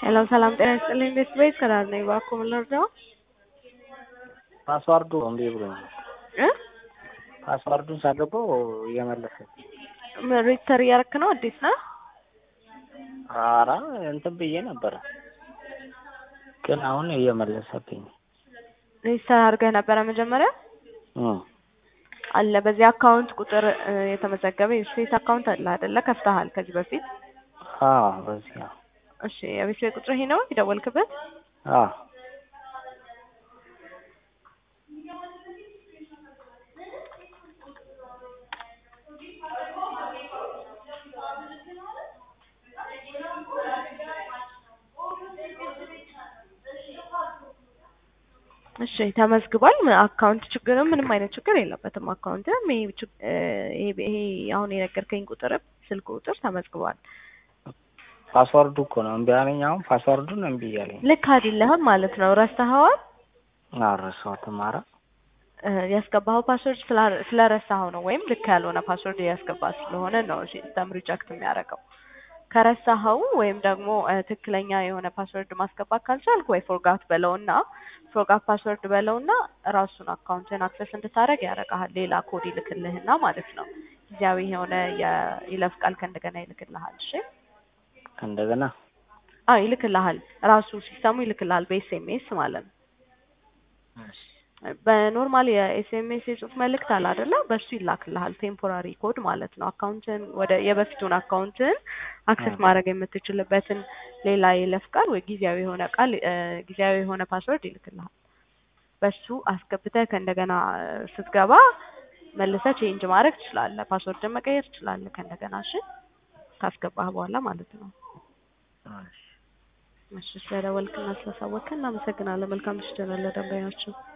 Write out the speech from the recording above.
ሄሎ ሰላም ጤና ይስጥልኝ። ቤት ቤት ከዳር ነኝ። እባክዎ ምን ልርዳው? ፓስዋርዱ እምቢ ብሎኛል። እ ፓስዋርዱን ሳገባው እየመለሰ ሬጅስተር እያረክ ነው? አዲስ ነው? ኧረ እንትን ብዬ ነበረ ግን አሁን እየመለሰብኝ ሬጅስተር አድርገህ ነበረ መጀመሪያ? እም አለ በዚህ አካውንት ቁጥር እ የተመዘገበ የስፔስ አካውንት አለ አይደለ? ከፍተሃል ከዚህ በፊት? አዎ በዚህ ነው። እሺ የቤት ቤት ቁጥር ይሄ ነው የደወልክበት? አዎ እሺ ተመዝግቧል። ም- አካውንት ችግርም ምንም አይነት ችግር የለበትም። አካውንትም ይሄ ችግ- እ ይሄ ይሄ አሁን የነገርከኝ ቁጥርም ስልክ ቁጥር ተመዝግቧል። ፓስዋርዱ እኮ ነው እምቢ አለኝ። አሁን ፓስዋርዱን እምቢ እያለኝ ልክ አይደለህም ማለት ነው። ረስተኸዋል። አልረሳሁትም። ኧረ እ ያስገባኸው ፓስወርድ ስላ- ስለረሳኸው ነው፣ ወይም ልክ ያልሆነ ፓስወርድ ያስገባ ስለሆነ ነው ሲስተም ሪጀክት የሚያደርገው። ከረሳኸው ወይም ደግሞ እ ትክክለኛ የሆነ ፓስወርድ ማስገባት ካልቻልክ ወይ ፎርጋት በለውና ፎርጋት ፓስወርድ በለውና ራሱን አካውንትን አክሰስ እንድታደርግ ያደርግሃል። ሌላ ኮድ ይልክልህና ማለት ነው ጊዜያዊ የሆነ የይለፍ ቃል ከእንደገና ይልክልሃል። እሺ እንደገና አዎ ይልክልሃል። ራሱ ሲስተሙ ይልክልሃል በኤስኤምኤስ ማለት ነው። በኖርማል የኤስኤምኤስ የጽሁፍ መልእክት አለ አይደለ? በሱ ይላክልሃል። ቴምፖራሪ ኮድ ማለት ነው። አካውንትን ወደ የበፊቱን አካውንትን አክሰስ ማድረግ የምትችልበትን ሌላ የይለፍ ቃል ወይ ጊዜያዊ የሆነ ቃል እ ጊዜያዊ የሆነ ፓስወርድ ይልክልሃል። በሱ አስገብተህ ከእንደገና እ ስትገባ መልሰህ ቼንጅ ማድረግ ትችላለህ። ፓስወርድን መቀየር ትችላለህ ከእንደገና። እሺ ካስገባህ በኋላ ማለት ነው። እሺ ስለደወልክና ስለሳወቅክ እናመሰግናለን። መልካም ምሽት ይሁንልህ ደንበኛችን።